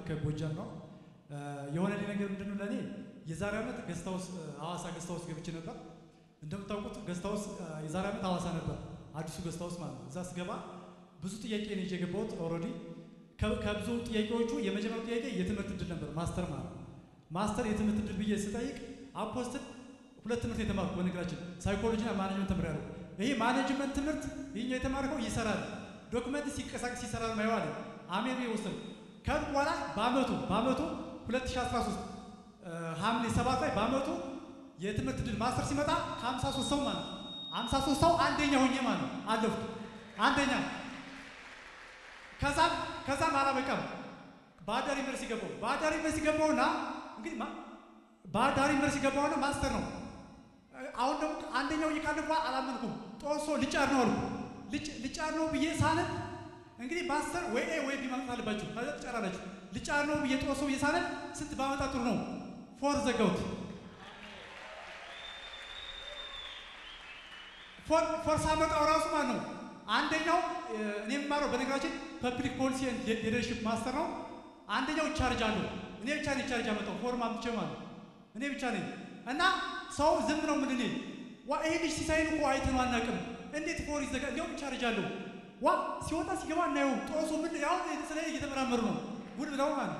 ከጎጃም ነው። የሆነ ነገር ምንድን ነው ለእኔ የዛሬ ዓመት ገስት ሃውስ ሐዋሳ ገስት ሃውስ ገብቼ ነበር። እንደምታውቁት ገስት ሃውስ የዛሬ ዓመት ሐዋሳ ነበር፣ አዲሱ ገስት ሃውስ ማለት ነው። እዛ ስገባ ብዙ ጥያቄ ነው ይዤ የገባሁት። ኦልሬዲ ከብዙ ጥያቄዎቹ የመጀመሪያው ጥያቄ የትምህርት እድል ነበር፣ ማስተር ማለት ነው። ማስተር የትምህርት እድል ብዬ ስጠይቅ አፖስትል ሁለት ትምህርት የተማርኩ በነገራችን ሳይኮሎጂና ማኔጅመንት ተምሬያለሁ። ይሄ ማኔጅመንት ትምህርት ይህኛው የተማርከው ይሰራል፣ ዶክመንት ሲንቀሳቀስ ይሰራል ማየዋል አሜን ብዬ ወሰድኩ። ከዚህ በኋላ በአመቱ በአመቱ 2013 ሐምሌ ሰባት ላይ በአመቱ የትምህርት እድል ማስተር ሲመጣ ከ53 ሰው ማለት 53 ሰው አንደኛ ሆኜ ማለት ነው አለፍኩ። አንደኛ ከዛም ከዛም አላበቃም። ባህር ዳር ዩኒቨርሲቲ ገባሁ። ባህር ዳር ዩኒቨርሲቲ ገባሁና እንግዲህ ባህር ዳር ዩኒቨርሲቲ ገባሁና ማስተር ነው። አሁን ደግሞ አንደኛው እየካለፏ አላመንኩም። ጦሶ ልጫር ነው አልኩ። ልጫር ነው ብዬ ሳነብ እንግዲህ ማስተር ወይ ኤ ወይ ቢ ማምጣት አለባችሁ። ከዛ ትጨራላችሁ። ልጫር ነው ብዬ ጦሶ ብዬ ሳነብ ስንት ባመጣ ጥሩ ነው? ፎር ዘጋሁት። ፎር ሳመጣው ራሱ ማለት ነው አንደኛው እኔ የምማረው በነገራችን ፐብሊክ ፖሊሲ ሊደርሽፕ ማስተር ነው። አንደኛው ቻርጅ አለው። እኔ ብቻ ነኝ ቻርጅ አመጣው ፎርም አምጥቼ ማለት እኔ ብቻ ነኝ እና ሰው ዝም ነው ምን እኔ ዋ ይሄ ልጅ ሲሳይን እኮ አይተነው አናውቅም። እንዴት ፎር ይዘጋ? እንዲያውም ቻርጅ አለው። ዋ ሲወጣ ሲገባ እናየው። ጦሱ ምን ያው ስለ እየተመራመሩ ነው ጉድ ብለው ማለት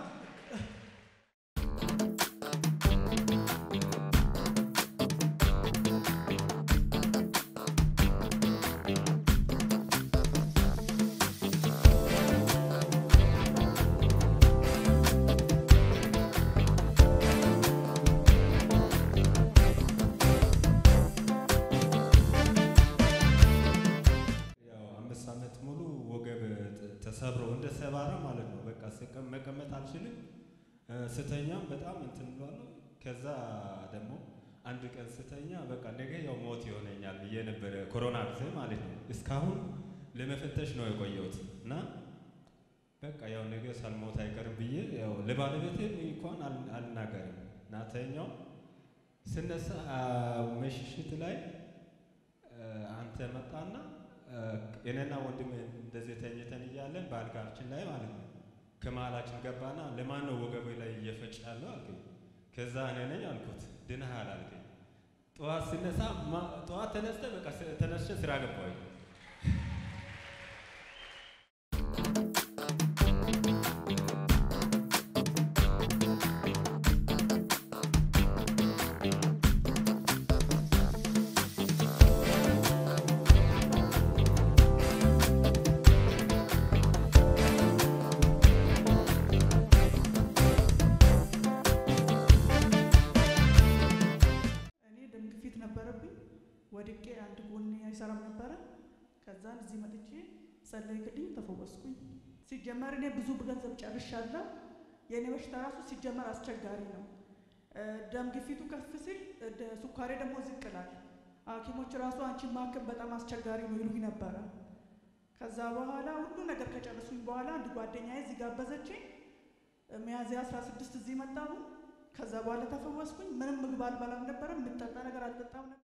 ተሰብሮ እንደ ሰባራ ማለት ነው። በቃ መቀመጥ አልችልም። ስተኛም በጣም እንትን ብሏለሁ። ከዛ ደግሞ አንድ ቀን ስተኛ በቃ ነገ ያው ሞት ይሆነኛል ብዬ ነበረ፣ ኮሮና ጊዜ ማለት ነው። እስካሁን ለመፈተሽ ነው የቆየሁት እና በቃ ያው ነገ ሳልሞት አይቀርም ብዬ ያው ለባለቤቴ እንኳን አልናገርም እና ተኛው። ስነሳ ምሽት ላይ አንተ መጣና እኔና ወንድም እንደዚህ ተኝተን እያለን በአልጋችን ላይ ማለት ነው ከመሀላችን ገባና ለማን ነው ወገቤ ላይ እየፈጭ ያለው አልከኝ። ከዛ እኔ ነኝ አልኩት። ድነሃል አልከኝ። ጠዋት ስነሳ ጠዋት ተነስተ በቃ ተነስቼ ስራ ገባሁኝ። ወድቄ አንድ ጎኔ አይሰራም ነበረ። ከዛን እዚህ መጥቼ ጸለይክልኝ፣ ተፈወስኩኝ። ሲጀመር እኔ ብዙ ገንዘብ ጨርሻለሁ። የእኔ በሽታ ራሱ ሲጀመር አስቸጋሪ ነው። ደም ግፊቱ ከፍ ሲል ሱካሬ ደግሞ ዝቅ ይላል። ሐኪሞች ራሱ አንቺን ማከም በጣም አስቸጋሪ ነው ይሉኝ ነበረ። ከዛ በኋላ ሁሉ ነገር ከጨረሱኝ በኋላ አንድ ጓደኛዬ እዚህ ጋበዘችኝ። ሚያዝያ አስራ ስድስት እዚህ መጣሁ። ከዛ በኋላ ተፈወስኩኝ። ምንም ምግብ አልበላም ነበረ፣ የምጠጣ ነገር አልጠጣም ነበር።